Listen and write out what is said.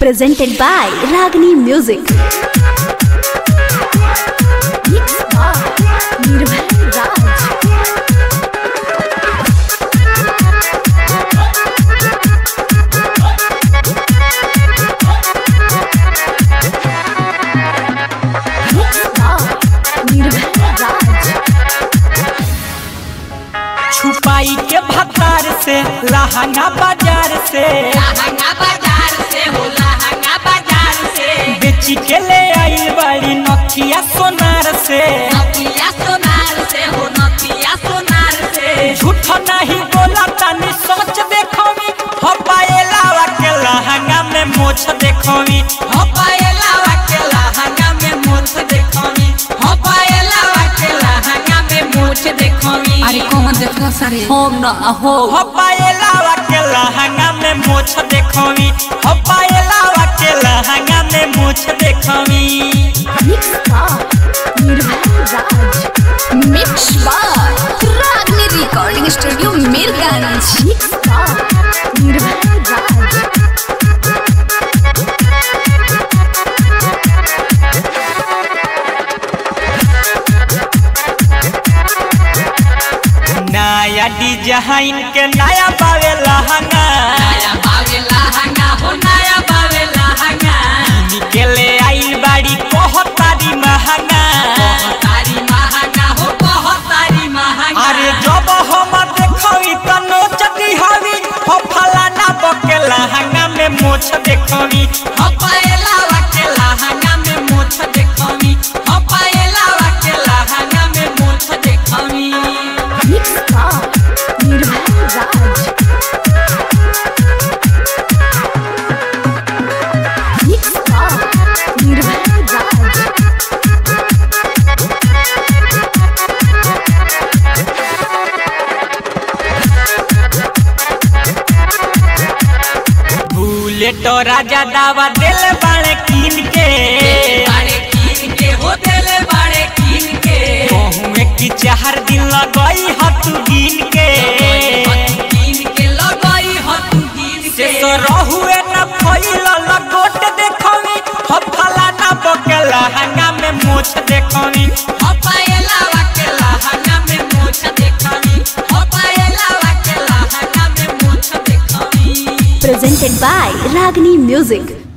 presented by Ragini Music. Mixed by Nirbhay Raj. Mixed by Nirbhay Raj. छुपाई के भतार से लहंगा बाजार से लहंगा बाजार से हो लहंगा बाजार से बेची के ले आई बड़ी नथिया सोनार से नथिया सोनार से हो नथिया सोनार से झूठ नहीं बोला तनी सोच देखोमी हो पाएला के लहंगा में मोछ देखोमी हो पाएला के लहंगा में मोछ देखोनी हो पाएला के लहंगा में मोछ देखोनी अरे कौन देखो सारे हो न हो हो पाएला के लहंगा में मोछ देखोमी हो पाएला के लहंगा में मोछ देखोमी Mixed by Nirbhay Raj. Mix by Ragini recording studio Mirganj Mixed by Nirbhay Raj. नया डिजाइन के नया बावे लहंगा नया बावे लहंगा हो नया बावे लहंगा निकले आई बाड़ी कहतारी महंगा तारी महंगा हो बहुत तारी महंगा अरे जब हम देखी त नोच दिहवी हो फलाना बके लहंगा में मोछ देखवी हो पाएला के लहंगा में मोछ देखोनी हो पाएला के लहंगा में मोछ देखोनी Mixed by Nirbhay Raj. Mixed by Nirbhay Raj. Bullet राजा दावा दिल बाड़े कीन के बाड़े कीन के हो देले बाड़े कीन के कहूँ की चार दिन लगई हतु गिन के कीन के लगाई हो तू कीन से के तो रहुए न फैल लगोट देखवी हो फलाना बके लहंगा में मोछ देखवी हो पाएला के लहंगा में मोछ देखोनी हो पाएला के लहंगा में मोछ देखोनी Presented by Ragini Music.